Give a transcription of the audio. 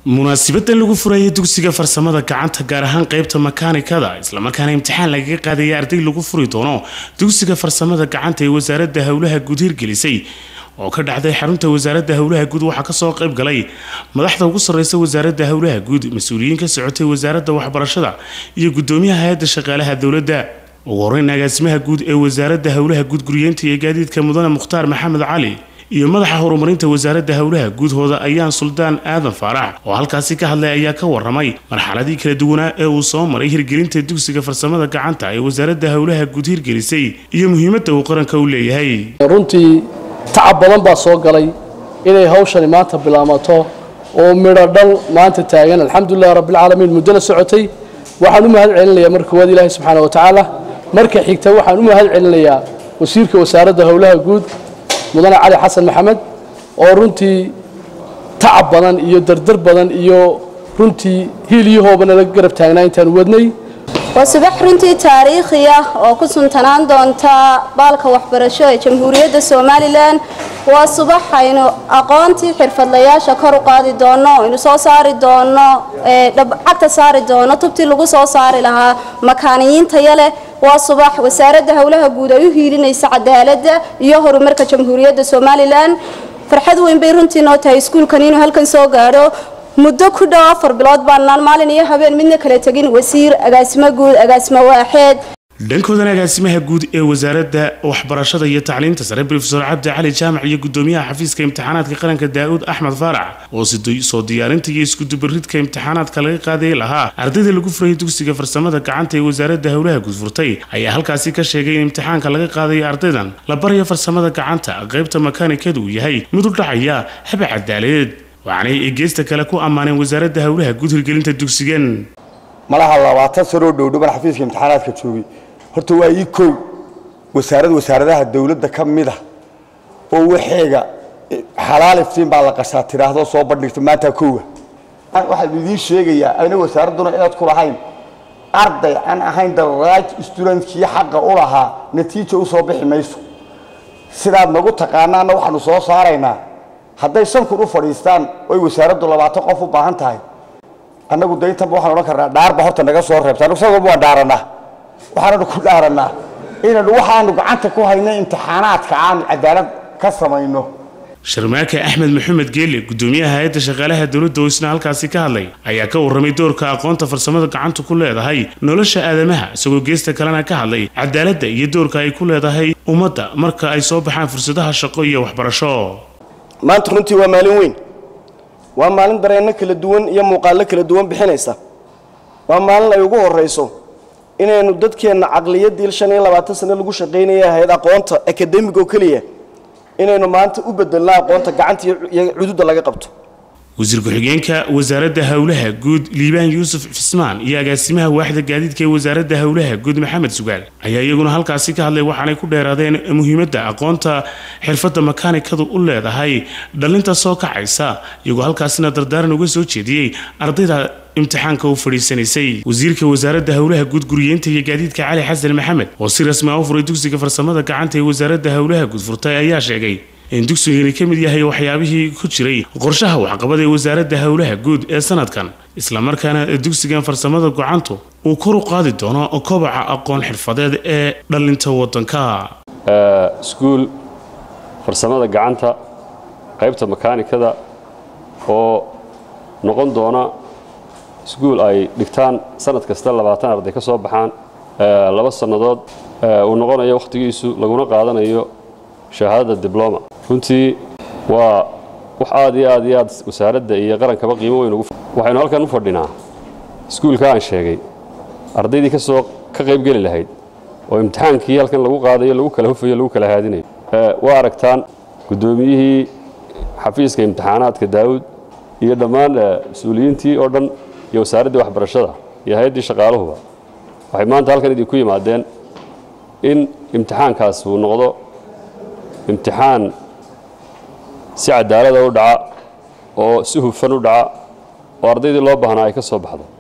munaasibadan lagu furayay dugsiga farsamada gacanta gaar ahaan qeybta makaanikada islamarkaana imtixaan lagaga qaadaya arday lagu furi doono dugsiga farsamada gacanta ee wasaaradda howlaha guud hirgelisay oo ka dhacday xarunta wasaaradda howlaha guud waxaa kasoo qayb galay madaxda ugu sarreysa wasaaradda howlaha guud mas-uuliyiin ka socotay wasaaradda waxbarashada iyo gudoomiyaha hay-adda shaqaalaha dowladda ugu horeyn agaasimaha guud ee wasaaradda howlaha guud guryeenta iyo gaadiidka mudane mukhtaar maxamed cali iyo madaxa horumarinta wasaaradda howlaha guudhooda ayaan suldaan aadan faarax oo halkaasi ka hadlay ayaa ka waramay marxaladii kala duwanaa ee uu soo maray hirgelinta dugsiga farsamada gacanta ee wasaaradda howlaha guud hirgelisay iyo muhiimadda uu qaranka u leeyahay runtii tacab badan baa soo galay inay hawshani maanta bilaamato oo midho dhal maanta taagan alxamdulilah rabbilcaalamiin muddo la socotay waxaan u mahad celinayaa marka koowaad ilaahi subxaana wa tacaala marka xigta waxaan u mahad celinayaa wasiirka wasaaradda howlaha guud mudane cali xasan maxamed oo runtii tacab badan iyo dardar badan iyo runtii hiil iyo hooba nala garab taagnaa intaan wadnay waa subax runtii taariikhi ah oo ku suntanaan doonta baalka waxbarasho ee jamhuuriyadda somalilan waa subax aynu aqoontii xirfadlayaasha kor u qaadi doono aynu soo saari doono cagta saari doono tubtii lagu soo saari lahaa makaaniyiintaya leh waa subax wasaaradda howlaha guud ay u hiilinaysa cadaaladda iyo horumarka jamhuuriyadda somalilan farxad weyn bay runtii noo tahay iskuulkan inuu halkan soo gaadho muddo ku dhow afar bilood baanaan maalin iyo habeen midna kala tegin wasiir agaasimo guud agaasimo waaxeed dhankoodan agaasimaha guud ee wasaaradda waxbarashada iyo tacliinta sare rofesor cabdi cali jaamac iyo gudoomiyaha xafiiska imtixaanaadka qaranka daa'uud axmed faarax oo soo diyaarinta iyo iskudubaridka imtixaanaadka laga qaadayay lahaa ardayda lagu furayay dugsiga farsamada gacanta ee wasaaradda howlaha guud furtay ayaa halkaasi ka sheegay in imtixaanka laga qaadayo ardaydan la barayo farsamada gacanta qaybta makaanikadu uu yahay mid u dhacaya haba cadaaladeed waxaanay eegeysta kale ku ammaaneen wasaaradda howlaha guud hirgelinta dugsigan malaha labaatan sanoo dhowdhoban xafiiska imtixaanaadka joogay horta waa ii kow wasaarad wasaaradaha dowladda ka mid ah oo waxeega xalaal iftiin baa la qashaa tidhaahdo soo bandhigta maanta kowa waxaan idiin sheegayaa ayna wasaaradduna inaad ku lahayn arday aan ahayn the right studentkii xaqa u lahaa natiija u soo bixi mayso sidaad nagu taqaanaana waxaanu soo saaraynaa hadday shan kun u fadhiistaan oy wasaaraddu labaatan qof u baahan tahay annagu dayntanba waxaan odhan karnaa dhaarba horta naga soo reebta annagu sad walba waan dhaarannaa waxaananu ku dhaarannaa inanu waxaanu gacanta ku hayna imtixaanaadka aanu cadaalad ka samayno sharmaake axmed maxamed geele gudoomiyaha hay-adda shaqaalaha dowladda oo isna halkaasi ka hadlay ayaa ka warramay doorka aqoonta farsamada gacantu ku leedahay nolosha aadamaha isagoo geesta kalena ka hadlay cadaaladda iyo doorka ay ku leedahay ummadda marka ay soo baxaan fursadaha shaqo iyo waxbarasho maanta runtii waa maalin weyn waa maalin dareenno kala duwan iyo muuqaallo kala duwan bixinaysa waa maalin ay ugu horrayso inaynu dadkeenna caqliyaddii shan iyo labaatan sane lagu shaqaynaya ahayd aqoonta akademig oo keliya inaynu maanta u bedelno aqoonta gacanta iyo cududda laga qabto wasiir ku-xigeenka wasaaradda howlaha guud liibaan yuusuf cismaan iyo agaasimaha waaxda gaadiidka ee wasaaradda howlaha guud maxamed sugaal ayaa iyaguna halkaasi ka hadlay waxaanay ku dheeraadeen muhiimadda aqoonta xirfadda makaanikadu u leedahay dhalinta soo kacaysa iyagoo halkaasina dardaaran uga soo jeediyey ardayda imtixaanka u fadhiisanaysay wasiirka wasaaradda howlaha guud guriyeenta iyo gaadiidka cali xasan maxamed oo si rasmi ah u furay dugsiga farsamada gacanta ee wasaaradda howlaha guud furtay ayaa sheegay in dugsigani ka mid yahay waxyaabihii ku jiray qorshaha waxqabad ee wasaaradda howlaha guud ee sanadkan islamarkaana dugsigan farsamada gacantu uu kor u qaadi doono kobaca aqoon xirfadeed ee dhalinta wadanka iskuul farsamada gacanta qaybta makaanikada oo noqon doona iskuul ay dhigtaan sanad kasta labaatan arday ka soo baxaan laba sannadood uu noqonayo wakhtigiisu laguna qaadanayo shahaadada dibloma runtii waa wax aad iyo aad iyo aad wasaaradda iyo qarankaba qiimo weyn ugu waxaynu halkan u fadhinaa iskuulka aan sheegay ardaydii ka soo ka qaybgeli lahayd oo imtixaankii halkan lagu qaadayo lagu kala hufayo lagu kala haadinayo waa aragtaan guddoomiyihii xafiiska imtixaanaadka daawud iyo dhammaan mas-uuliyiintii oo dhan iyo wasaaraddii waxbarashada iyo hay-addii shaqaaluhuba waxay maanta halkan idinku yimaadeen in imtixaankaas uu noqdo imtixaan si cadaalada u dhaca oo si hufan u dhaca oo ardaydii loo baahnaa ay ka soo baxdo